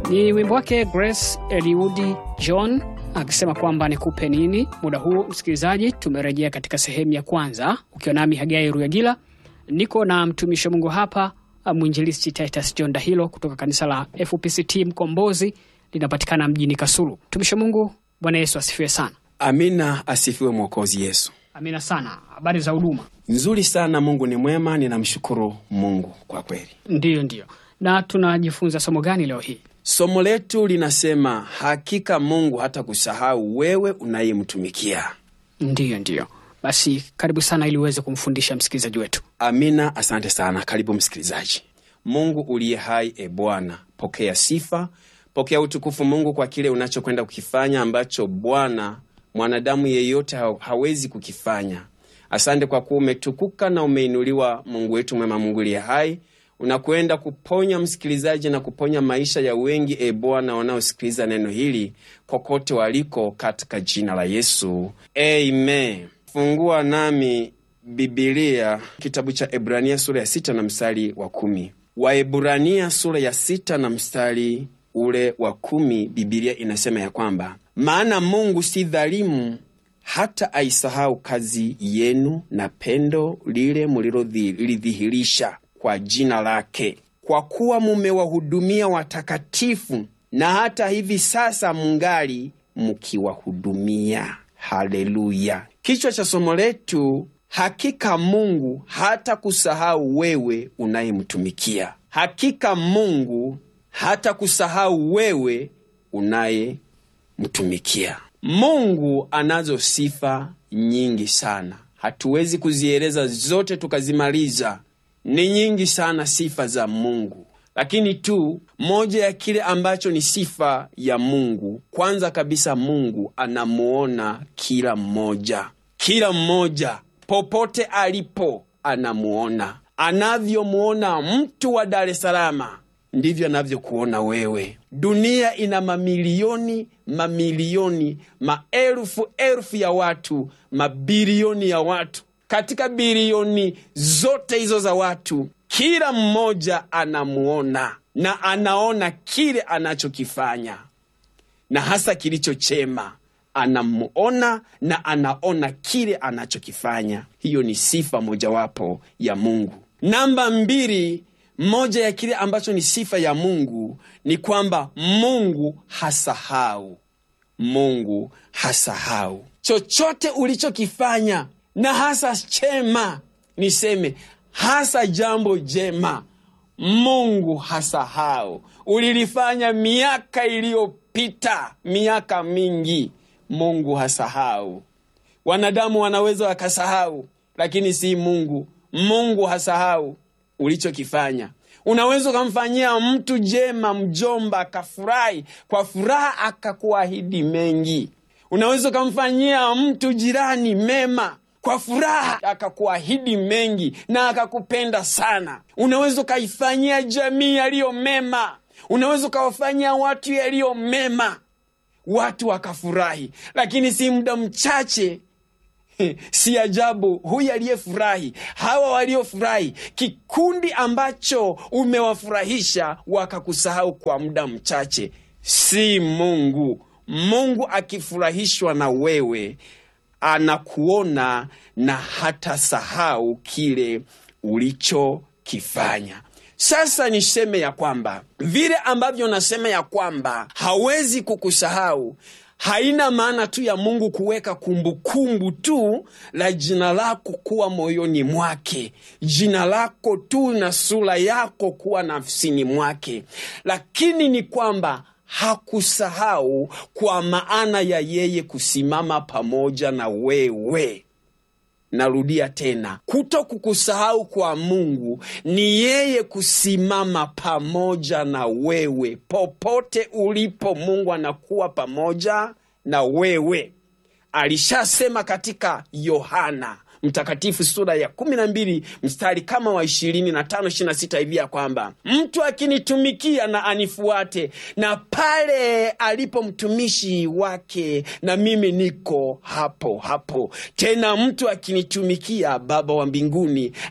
Ni wimbo wake Grace Eliudi John akisema kwamba nikupe nini. Muda huu msikilizaji, tumerejea katika sehemu ya kwanza ukiwa nami Hagai Ruyagila, niko na mtumishi wa Mungu hapa mwinjilisti Titus John Dahilo kutoka kanisa la FPCT Mkombozi linapatikana mjini Kasulu. Mtumishi wa Mungu, Bwana Yesu asifiwe sana. Amina, asifiwe Mwokozi Yesu. Amina sana. Habari za huduma? Nzuri sana, Mungu ni mwema, ninamshukuru Mungu kwa kweli. Ndiyo, ndiyo. Na tunajifunza somo gani leo hii? Somo letu linasema hakika Mungu hata kusahau wewe unayemtumikia. Ndiyo, ndiyo. Basi karibu sana ili uweze kumfundisha msikilizaji wetu. Amina, asante sana. Karibu msikilizaji. Mungu uliye hai, e Bwana, pokea sifa, pokea utukufu Mungu kwa kile unachokwenda kukifanya ambacho Bwana mwanadamu yeyote ha hawezi kukifanya. Asante kwa kuwa umetukuka na umeinuliwa, Mungu wetu mwema, Mungu uliye hai unakwenda kuponya msikilizaji na kuponya maisha ya wengi, e Bwana, wanaosikiliza neno hili kokote waliko, katika jina la Yesu, amen. Fungua nami Bibilia kitabu cha Ebrania sura ya sita na mstari wa kumi. Waebrania sura ya sita na mstari ule wa kumi, Bibilia inasema ya kwamba maana Mungu si dhalimu hata aisahau kazi yenu na pendo lile mulilodhihirisha kwa jina lake, kwa kuwa mumewahudumia watakatifu, na hata hivi sasa mungali mukiwahudumia. Haleluya! Kichwa cha somo letu, hakika Mungu hata kusahau wewe unayemtumikia. Hakika Mungu hata kusahau wewe unayemtumikia. Mungu anazo sifa nyingi sana, hatuwezi kuzieleza zote tukazimaliza. Ni nyingi sana sifa za Mungu, lakini tu moja ya kile ambacho ni sifa ya Mungu, kwanza kabisa, Mungu anamuona kila mmoja, kila mmoja popote alipo anamuona. Anavyomuona mtu wa Dar es Salaam ndivyo anavyokuona wewe. Dunia ina mamilioni mamilioni, maelfu elfu ya watu, mabilioni ya watu. Katika bilioni zote hizo za watu, kila mmoja anamuona na anaona kile anachokifanya na hasa kilicho chema. Anamuona na anaona kile anachokifanya. Hiyo ni sifa mojawapo ya Mungu. Namba mbili, moja ya kile ambacho ni sifa ya Mungu ni kwamba Mungu hasahau. Mungu hasahau chochote ulichokifanya, na hasa chema, niseme hasa jambo jema, Mungu hasahau. Ulilifanya miaka iliyopita, miaka mingi, Mungu hasahau. Wanadamu wanaweza wakasahau, lakini si Mungu. Mungu hasahau ulichokifanya. Unaweza ukamfanyia mtu jema, mjomba akafurahi, kwa furaha akakuahidi mengi. Unaweza ukamfanyia mtu jirani mema, kwa furaha akakuahidi mengi na akakupenda sana. Unaweza ukaifanyia jamii yaliyo mema, unaweza ukawafanyia watu yaliyo mema, watu wakafurahi, lakini si muda mchache Si ajabu huyu aliyefurahi, hawa waliofurahi, kikundi ambacho umewafurahisha wakakusahau kwa muda mchache. Si Mungu. Mungu akifurahishwa na wewe anakuona na hata sahau kile ulichokifanya. Sasa niseme ya kwamba vile ambavyo nasema ya kwamba hawezi kukusahau haina maana tu ya Mungu kuweka kumbukumbu tu la jina lako kuwa moyoni mwake, jina lako tu na sura yako kuwa nafsini mwake, lakini ni kwamba hakusahau kwa maana ya yeye kusimama pamoja na wewe. Narudia tena, kuto kukusahau kwa Mungu ni yeye kusimama pamoja na wewe popote ulipo. Mungu anakuwa pamoja na wewe. Alishasema katika Yohana Mtakatifu sura ya kumi na mbili mstari kama wa ishirini na tano ishirini na sita hivi ya kwamba mtu akinitumikia na anifuate, na pale alipo mtumishi wake na mimi niko hapo hapo. Tena mtu akinitumikia, Baba wa mbinguni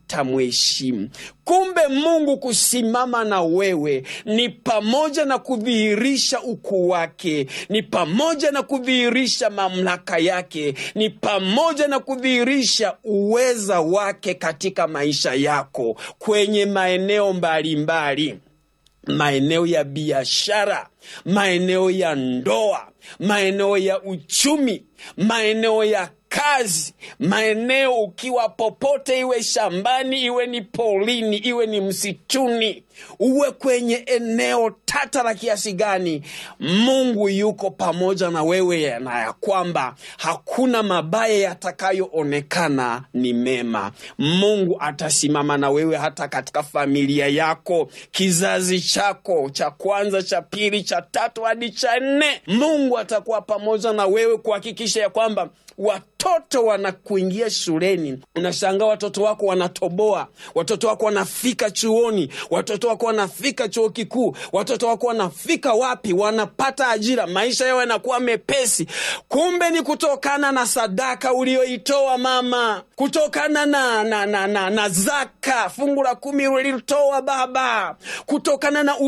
hatamheshimu. Kumbe Mungu kusimama na wewe ni pamoja na kudhihirisha ukuu wake, ni pamoja na kudhihirisha mamlaka yake, ni pamoja na kudhihirisha uweza wake katika maisha yako kwenye maeneo mbalimbali maeneo ya biashara, maeneo ya ndoa, maeneo ya uchumi, maeneo ya kazi, maeneo ukiwa popote, iwe shambani, iwe ni polini, iwe ni msituni, uwe kwenye eneo tata la kiasi gani, Mungu yuko pamoja na wewe, na ya kwamba hakuna mabaya yatakayoonekana ni mema. Mungu atasimama na wewe hata katika familia yako, kizazi chako cha kwanza, cha pili, cha tatu hadi cha nne. Mungu atakuwa pamoja na wewe kuhakikisha ya kwamba watoto wanakuingia shuleni, unashangaa watoto wako wanatoboa, watoto wako wanafika chuoni, watoto wako wanafika chuo kikuu, watoto wako wanafika wapi, wanapata ajira, maisha yao yanakuwa mepesi. Kumbe ni kutokana na sadaka ulioitoa mama, kutokana na, na, na, na, na zaka, fungu la kumi ulilitoa baba, kutokana na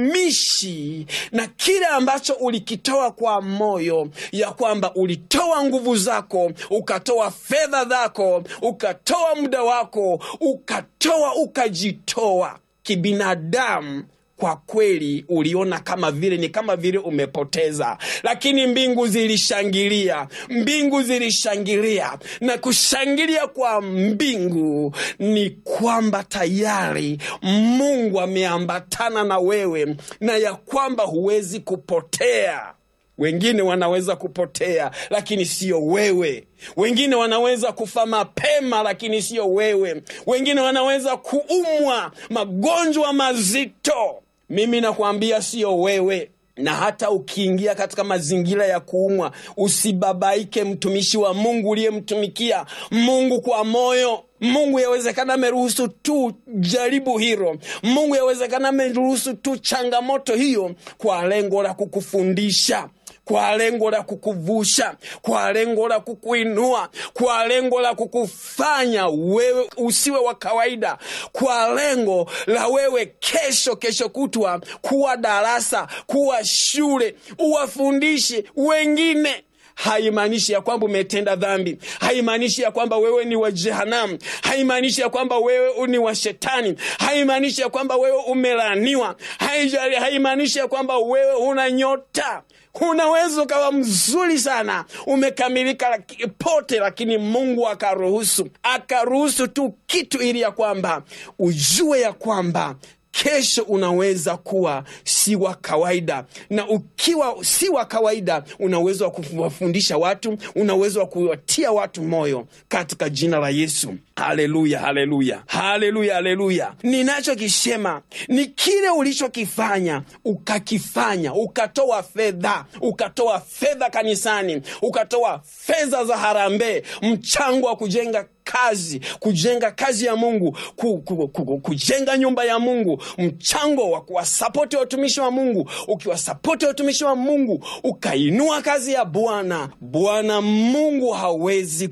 utumishi na kile ambacho ulikitoa kwa moyo, ya kwamba ulitoa nguvu zako, ukatoa fedha zako, ukatoa muda wako, ukatoa ukajitoa kibinadamu kwa kweli uliona kama vile ni kama vile umepoteza, lakini mbingu zilishangilia, mbingu zilishangilia. Na kushangilia kwa mbingu ni kwamba tayari Mungu ameambatana na wewe na ya kwamba huwezi kupotea. Wengine wanaweza kupotea lakini sio wewe. Wengine wanaweza kufa mapema lakini sio wewe. Wengine wanaweza kuumwa magonjwa mazito, mimi nakwambia sio wewe. Na hata ukiingia katika mazingira ya kuumwa, usibabaike, mtumishi wa Mungu uliyemtumikia Mungu kwa moyo. Mungu yawezekana ameruhusu tu jaribu hilo. Mungu yawezekana ameruhusu tu changamoto hiyo kwa lengo la kukufundisha kwa lengo la kukuvusha, kwa lengo la kukuinua, kwa lengo la kukufanya wewe usiwe wa kawaida, kwa lengo la wewe kesho, kesho kutwa kuwa darasa, kuwa shule, uwafundishe wengine. Haimaanishi ya kwamba umetenda dhambi, haimaanishi ya kwamba wewe ni wa jehanamu, haimaanishi ya kwamba wewe ni wa shetani, haimaanishi ya kwamba wewe umelaaniwa, haimaanishi ya kwamba wewe una nyota. Unaweza ukawa mzuri sana, umekamilika laki, pote, lakini Mungu akaruhusu akaruhusu tu kitu ili ya kwamba ujue ya kwamba kesho unaweza kuwa si wa kawaida, na ukiwa si wa kawaida, una uwezo wa kuwafundisha watu, una uwezo wa kuwatia watu moyo katika jina la Yesu. Haleluya, haleluya, haleluya, haleluya! Ninachokisema ni kile ulichokifanya, ukakifanya, ukatoa fedha, ukatoa fedha kanisani, ukatoa fedha za harambee, mchango wa kujenga kazi kujenga kazi ya Mungu ku, ku, ku, kujenga nyumba ya Mungu, mchango wa kuwasapoti watumishi wa Mungu. Ukiwasapoti watumishi wa Mungu ukainua kazi ya Bwana, Bwana Mungu hawezi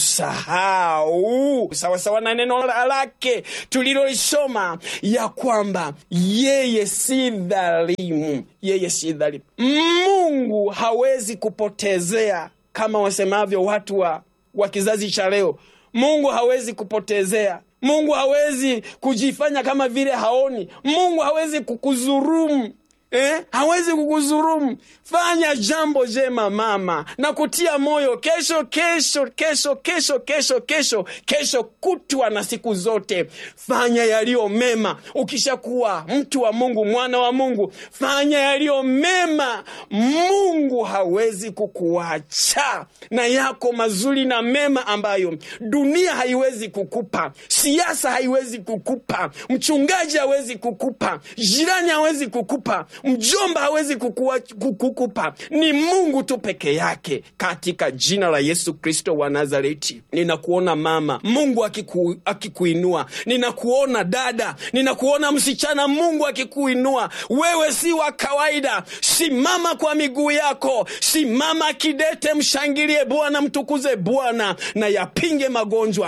kukusahau, sawasawa na neno lake tulilolisoma ya kwamba yeye si dhalimu, yeye si dhalimu. Mungu hawezi kupotezea kama wasemavyo watu wa, wa kizazi cha leo. Mungu hawezi kupotezea. Mungu hawezi kujifanya kama vile haoni. Mungu hawezi kukuzurumu. Eh, hawezi kukuzurumu. Fanya jambo jema mama, na kutia moyo kesho, kesho, kesho, kesho, kesho, kesho, kesho kutwa na siku zote, fanya yaliyo mema. Ukishakuwa mtu wa Mungu, mwana wa Mungu, fanya yaliyo mema. Mungu hawezi kukuacha na yako mazuri na mema ambayo dunia haiwezi kukupa, siasa haiwezi kukupa, mchungaji hawezi kukupa, jirani hawezi kukupa mjomba hawezi kukupa, ni Mungu tu peke yake. Katika jina la Yesu Kristo wa Nazareti, ninakuona mama, Mungu akiku, akikuinua. Ninakuona dada, ninakuona msichana, Mungu akikuinua. Wewe si wa kawaida. Simama kwa miguu yako, simama kidete, mshangilie Bwana, mtukuze Bwana na yapinge magonjwa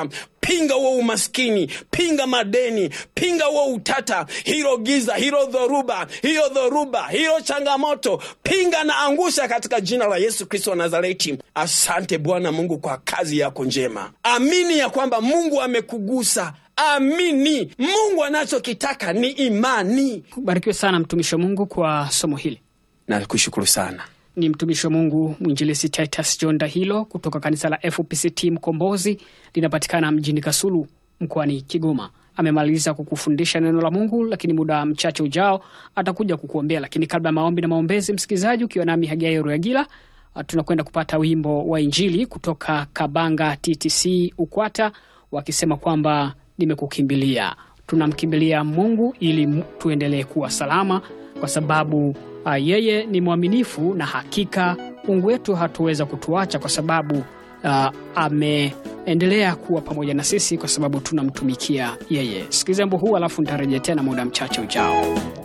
pinga huo umaskini pinga madeni pinga huo utata hilo giza hilo dhoruba hiyo dhoruba hiyo changamoto pinga na angusha katika jina la yesu kristo wa nazareti asante bwana mungu kwa kazi yako njema amini ya kwamba mungu amekugusa amini mungu anachokitaka ni imani Ubarikiwe sana mtumishi wa Mungu kwa somo hili. nakushukuru sana Ni mtumishi wa Mungu mwinjilisi Titus John Dahilo kutoka kanisa la FPCT Mkombozi, linapatikana mjini Kasulu mkoani Kigoma. Amemaliza kukufundisha neno la Mungu, lakini muda mchache ujao atakuja kukuombea. Lakini kabla ya maombi na maombezi, msikilizaji, ukiwa nami Hagai Ruyagila, uh, tunakwenda kupata wimbo wa Injili kutoka Kabanga TTC Ukwata, wakisema kwamba nimekukimbilia. Tunamkimbilia Mungu ili m- tuendelee kuwa salama, kwa sababu uh, yeye ni mwaminifu na hakika Mungu wetu hatuweza kutuacha kwa sababu uh, ameendelea kuwa pamoja na sisi kwa sababu tunamtumikia yeye. Sikiliza wimbo huu alafu nitarejea tena muda mchache ujao.